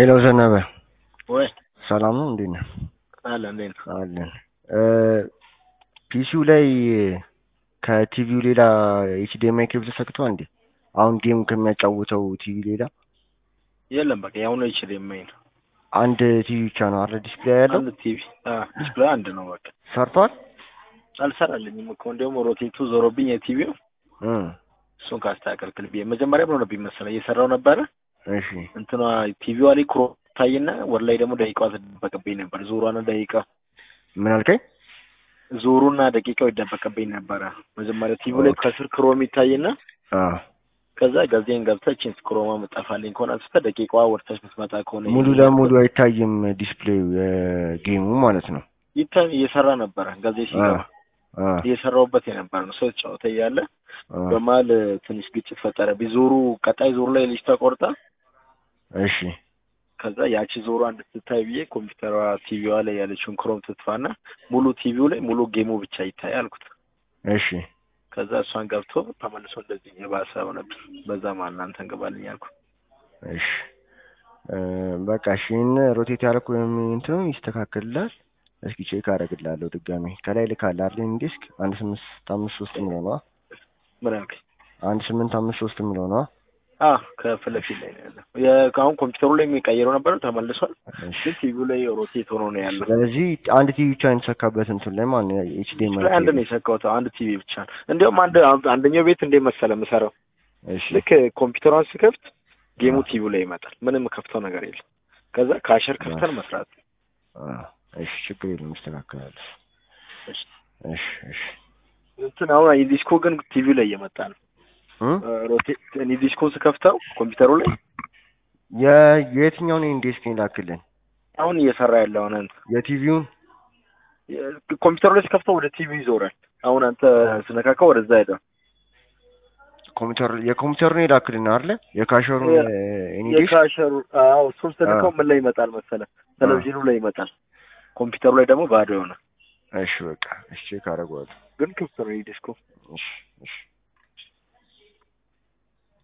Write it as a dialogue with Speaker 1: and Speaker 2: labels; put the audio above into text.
Speaker 1: ሄሎ ዘነበ
Speaker 2: ወይ
Speaker 1: ሰላም ነው? እንዴት ነህ?
Speaker 2: አለ እንዴት ነው?
Speaker 1: አለን። ፒሲው ላይ ከቲቪው ሌላ ኤችዲኤምአይ ኬብል ተሰክቷል እንዴ? አሁን ጌም ከሚያጫውተው ቲቪ ሌላ
Speaker 2: የለም በቃ ያው ነው ይችል የማይን
Speaker 1: አንድ ቲቪ ብቻ ነው አረ ዲስፕሌይ ያለው
Speaker 2: አንድ ቲቪ ዲስፕሌይ አንድ ነው በቃ
Speaker 1: ሰርቷል።
Speaker 2: አልሰራልኝም እኮ እንዲያውም ሮቴቱ ዞሮብኝ የቲቪው
Speaker 1: እ
Speaker 2: እሱን ካስተካከልክል ብዬ መጀመሪያ ምን ሆነብኝ መሰለህ እየሰራው ነበረ
Speaker 1: እሺ
Speaker 2: እንትኗ ቲቪዋ ላይ ክሮ ታይና ወር ላይ ደግሞ ደቂቃዋ ትደበቅብኝ ነበር ዙሯና ደቂቃ
Speaker 1: ምን አልከኝ?
Speaker 2: ዙሩና ደቂቃው ይደበቅብኝ ነበረ መጀመሪያ ቲቪው ላይ ከስር ክሮም ይታይና
Speaker 1: አ
Speaker 2: ከዛ ጋዜን ገብተህ ቺን ክሮማ መጣፋልኝ ከሆነ አንስተህ ደቂቃዋ ወርታች ምትመጣ ከሆነ
Speaker 1: ሙሉ ለሙሉ አይታይም ዲስፕሌዩ የጌሙ ማለት ነው።
Speaker 2: ይታይ እየሰራ ነበረ ጋዜ ሲገባ
Speaker 1: አ
Speaker 2: እየሰራውበት የነበረ ነው። ሰው ተጫወተ እያለ
Speaker 1: አ
Speaker 2: በመሀል ትንሽ ግጭት ፈጠረብኝ። ዞሩ ቀጣይ ዞሩ ላይ ልጅ ተቆርጣ
Speaker 1: እሺ
Speaker 2: ከዛ ያቺ ዞሩ እንድትታይ ብዬ ኮምፒውተሯ ቲቪዋ ላይ ያለችውን ክሮም ትጥፋና ሙሉ ቲቪው ላይ ሙሉ ጌሙ ብቻ ይታይ አልኩት።
Speaker 1: እሺ
Speaker 2: ከዛ እሷን ገብቶ ተመልሶ እንደዚህ የባሰ ሆነብኝ። በዛ ማን እናንተን ግባልኝ አልኩ።
Speaker 1: እሺ እ በቃ እሺ ይህን ሮቴት ያልኩ ወይም እንትኑ ይስተካከልላል። እስኪ ቼክ አደርግልሃለሁ ድጋሜ ከላይ ልካለህ አይደል? ዲስክ አንድ ስምንት አምስት ሶስት የሚለው ነዋ።
Speaker 2: ምን አልከኝ?
Speaker 1: አንድ ስምንት አምስት ሶስት የሚለው ነዋ።
Speaker 2: አ ከፊት ለፊት ላይ ነው ያለው። የ- አሁን ኮምፒውተሩ ላይ የሚቀየረው ነበር ተመልሷል።
Speaker 1: እሺ
Speaker 2: ግን ቲቪው ላይ ሮቴት ሆኖ ነው ያለው።
Speaker 1: ስለዚህ አንድ ቲቪ ብቻ የተሰካበት እንትን ላይ ማለት ነው
Speaker 2: ላይ
Speaker 1: ኤችዲኤምአይ
Speaker 2: አንድ ነው የሰካሁት፣ አንድ ቲቪ ብቻ ነው። እንዲያውም አንድ አንደኛው ቤት እንዴት መሰለህ የምሰራው
Speaker 1: እሺ
Speaker 2: ልክ ኮምፒውተሯን ስከፍት ጌሙ ቲቪው ላይ ይመጣል። ምንም ከፍተው ነገር የለም። ከዛ ካሸር ከፍተን መስራት
Speaker 1: አ እሺ ችግር የለም ይስተካከላል።
Speaker 2: እሺ።
Speaker 1: እሺ እሺ
Speaker 2: እንትን አሁን ዲስኮ ግን ቲቪው ላይ እየመጣ ነው።
Speaker 1: እ
Speaker 2: ሮቴት እኔ ዲስኮን ስከፍተው ኮምፒውተሩ ላይ
Speaker 1: የ የትኛውን ኢንዴስክ ላክልን?
Speaker 2: አሁን እየሰራ ያለው አሁን
Speaker 1: የቲቪውን
Speaker 2: ኮምፒውተሩ ላይ ስከፍተው ወደ ቲቪ ይዞራል። አሁን አንተ ስነካካው ወደዛ ሄደ።
Speaker 1: ኮምፒውተር የኮምፒውተሩን የላክልን አይደለ? የካሸሩን
Speaker 2: የ-
Speaker 1: ኢንዴስክ
Speaker 2: የካሸሩ አዎ፣ እሱን ስነካው ምን ላይ ይመጣል መሰለህ? ቴሌቪዥኑ ላይ ይመጣል። ኮምፒውተሩ ላይ ደግሞ ባዶ የሆነ
Speaker 1: እሺ በቃ እሺ ቼክ አደርገዋለሁ።
Speaker 2: ግን ክፍት ነው ዲስኮ።
Speaker 1: እሺ እሺ